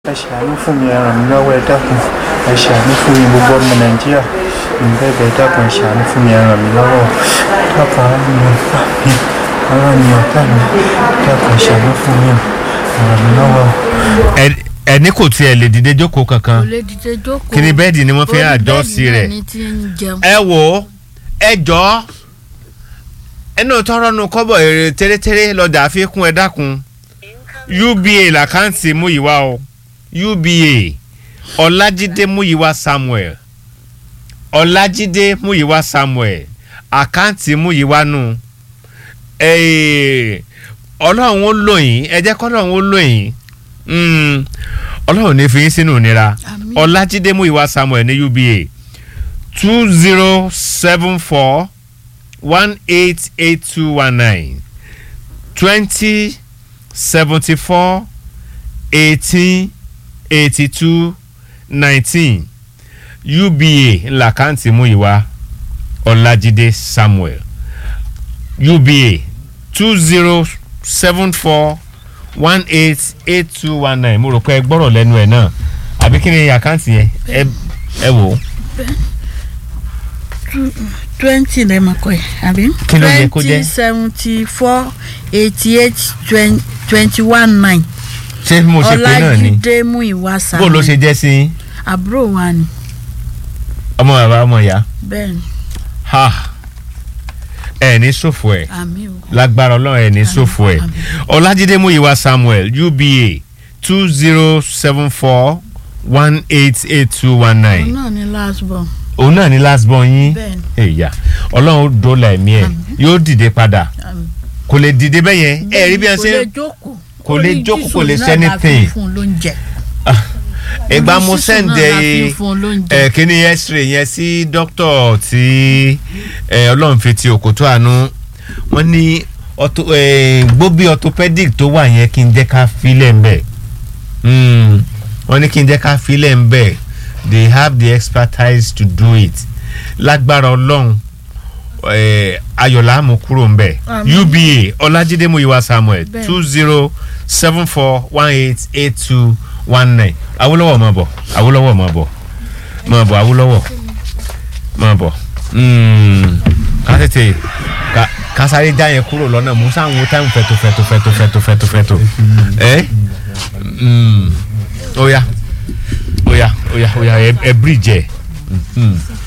ẹ ṣàánú fún mi ẹ ràn mí lọ́wọ́ ẹ dákun ẹ ṣàánú fún mi gbogbo ọmọ nàìjíríà ń bẹ̀bẹ̀ ẹ dákun ẹ ṣàánú fún mi ẹ ràn mí lọ́wọ́ dákun ara mi ọ̀tá mi ara mi ọ̀tá mi dákun ẹ ṣàánú fún mi ẹ ràn mí lọ́wọ́. ẹ- ẹni kò tiẹ̀ lè dìde jókòó kò kankan lè dìde jókòó. kí ni bẹ́ẹ̀dì ni wọ́n fi Orí àjọ bẹ́ẹ̀dì sí náà rẹ̀ ni ti ń jẹun. ẹ wò ó ẹ jọ ẹnu tọrọ nu kọ́bọ̀ èrè tẹ́lẹ̀tẹ́lẹ̀ lọ́jà àfikún ẹ dákun uba làkáǹtì múyìwá o uba ọlájídé múyìwá samuel ọlájídé múyìwá samuel àkáǹtì múyìwá nù Ee, ọlọ́run ó lò yín ẹ jẹ́ kọ́lọ́run ó lò yín Mm, ọlọ́run ní fi yín sínú ìnira Àmín. ọlájídé múyìwá samuel ní uba two zero seven four one eight eight two one nine twenty seventy four eighteen eighty two nineteen uba làkáǹtì múyìwá ọlájídé samuel uba two zero seven four one eight eight two one nine mo rò pé ẹ gbọ́rọ̀ lẹ́nu ẹ̀ náà àbí kí ni àkáǹtì yẹn ẹ ẹ wò ó twenty lè mọ̀ kọ́ ẹ̀ àbí. Kí ló yẹ kó jẹ́? twenty seventy four eighty eight twenty one nine. ṣé mo ṣe pé náà ni ọlájídé mú ìwà sàmì. bó ló ṣe jẹ́ sí yín? àbúrò wa ni ọmọ bàbá ọmọ ìyá bẹ́ẹ̀ ni ha ẹ ní ṣòfò ẹ àmì o. lágbára ọlọ́run ẹ ní ṣòfò ẹ àmín. ọlájídé múyìwá samuel uba two zero seven four one eight eight two one òun nine náà ni last born. òun náà ní last born yín bẹ́ẹ̀ ni èyà ọlọ́run ó dóòlà ẹ̀mí ẹ̀ yóò dìde padà àmì. kò lè dìde bẹ́ẹ̀ yẹn ẹ rí bí wọ́n kò ṣe lè jókòó. kò lè Orí jókòó, kò lè Jésù ṣe náà la fi anything. fún un lóúnjẹ. ìgbà Orí mo sísùn náà sẹ́ǹdẹ̀ la fi fún un lóúnjẹ. ẹ kíní x-ray yẹn sí dókítà tí ẹ, ọlọ́run fi ti òkútó àánú wọ́n ní ortho- ẹ, gbóbi orthopedic tó wà yẹn kí n jẹ́ ká filẹ̀ ń bẹ̀ Mm, wọ́n ní kí n jẹ́ ká filẹ̀ ń bẹ̀ they have the expertise to do it lágbára ọlọ́run ẹ, ayọ̀lá mú kúrò ń bẹ̀ Àmín. uba ọlájídé muyiwa samuel Bẹ́ẹ̀. two zero seven four one eight eight two one nine awolowo máa bọ̀ awolowo máa bọ̀ máa bọ̀ awolowo máa bọ̀ Mm, ká tètè ká- ká sáré já yẹn kúrò lọ́nà mú sáwọn táìmù fẹ́tò fẹ́tò fẹ́tò fẹ́tò fẹ́tò fẹ́tò ẹ́ Mm, ó yá ó yá ó yá ó yá ẹ ẹ bíríjì ẹ. Mhm.